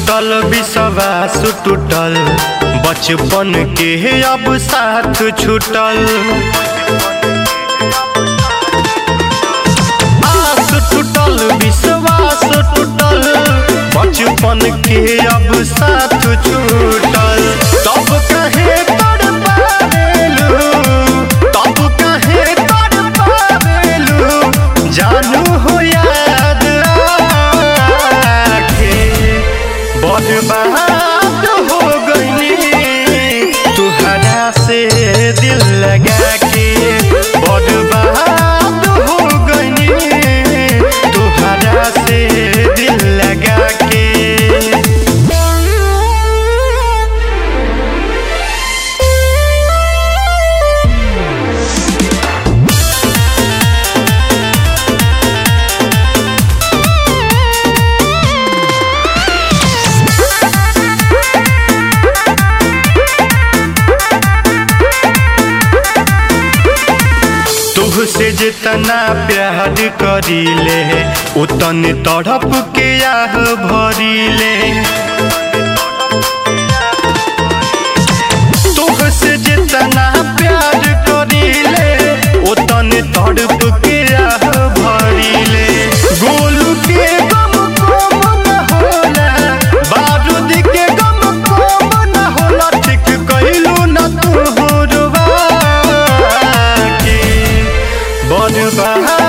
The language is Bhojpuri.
टूटल विश्वास टूटल बचपन के अब साथ छूटल आस टूटल विश्वास टूटल बचपन के अब साथ छूटल तब कहे तड़ पावेलू तब कहे तड़ पावेलू जानू हो याद आके बर्बाद हो गईली तुहरा से दिल लगा के बर्बाद हो गईली तुहरा से दिल लगा के तुह से जितना प्यार करीले उतन तड़प के आह भरीले तुह से जितना प्यार करीले उतन तड़प के आह भरीले गोलू के गम कम न होला बारूद के गम कम न होला ठीक कइलू न तू के बर्बाद